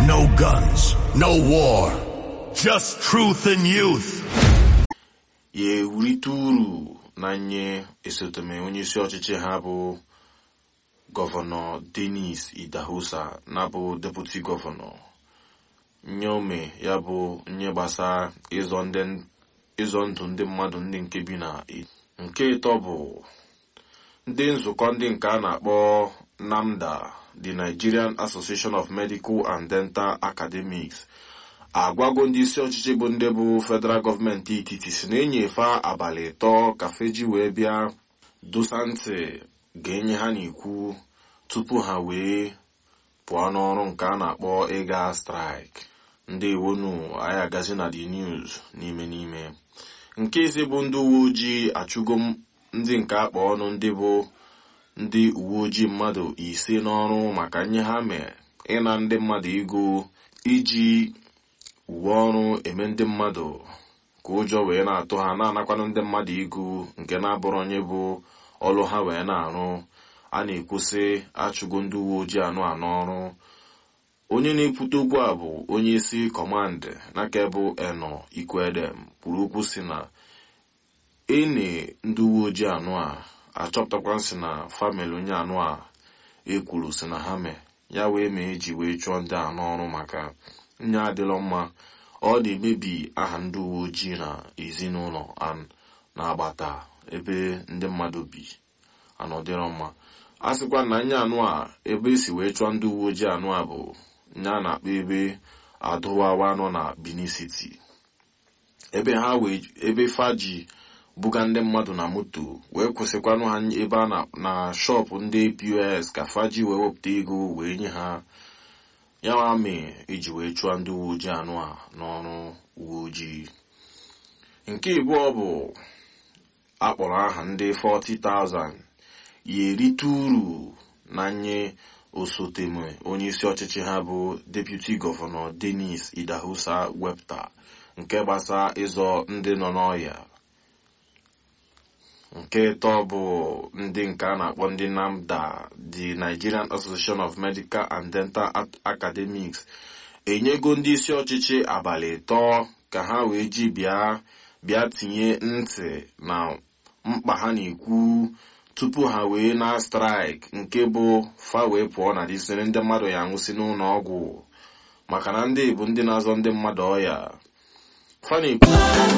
No guns, no war, just truth and youth. ya ewurite uru na nye esotome onyeisi ọchịchị ha bụ gọvanọ denis idahosa na bụ deputi gọvanọ nye ome ya bụ nye gbasa ịzọ ndụ ndị mmadụ ndị nke bi na nke ịtọ bụ ndị nzukọ ndị nke a na-akpọ NAMDA the Nigerian Association of Medical and Dental Academics agwago ndị isi ọchịchị bụ ndị bụ federal gọọmenti etiti si na-enyefe abalị ịtọ ka feji wee bịa dosa ntị ga-enye ha n'ikwu tupu ha wee pụọ n'ọrụ nke a na-akpọ ịga strike ndị iwonu anyị agazi na the news n'ime n'ime nke ise bụ ndị uwe ojii achụgo ndị nke akpa ọnụ ndị bụ ndị uwe ojii mmadụ ise n'ọrụ maka nye ha mee ịna ndị mmadụ ego iji uwe ọrụ eme ndị mmadụ ka ụjọ wee na-atụ ha na-anakwanụ ndị mmadụ ego nke na-abụrụ onye bụ ọrụ ha wee na-arụ a na-ekwusị achụgo ndị uwe ojii anụ anọ ọrụ onye na-ekwute okwu a bụ onye isi kọmandị n'aka bụ eno ikwedem kwuru okwu si na ene ndị uwe ojii anụ a achọpụtakwa si na famịlị onye anụ a ekwuru si na ha mee ya wee mee eji wee chụọ ndị anụ ọrụ maka nye adịlọ mma ọ na-emebi aha ndị uwe ojii na ezinụlọ na agbata ebe ndị mmadụ bi anọdịrọ mma a sịkwa na nye anụ a ebe esi wee chụọ ndị uwe ojii anụ a bụ nye a na-akpọ ebe adụwawa nọ na Benin City ebe ha wee ebe faji buga ndị mmadụ na moto wee kwụsịkwanụ ha ebe a na shọpụ ndị pos ka faji wee wepụta ego wee nye ha ya nwa mee eji wee chụọ ndị uwe ojii anụ a n'ọrụ uwe ojii nke abụọ bụ akpọrọ aha ndị 40,000 ya erite uru na nye osoteme onye isi ọchịchị ha bụ deputi gọvanọ denis idahosa wepụta nke gbasa ịzọ ndị nọ n'ọhịa nke ịtọ bụ ndị nke a na-akpọ ndị NAMDA the Nigerian Association of Medical and Dental Academics enyego ndị isi ọchịchị abalị ịtọ ka ha wee ji bịa bịa tinye ntị na mkpa ha na-ekwu tupu ha wee na straịk nke bụ fa wee pụọ na disiri ndị mmadụ ya nwụsị n'ụlọ ọgwụ maka na ndị bụ ndị na-azọ ndị mmadụ ọya fa na-ekwu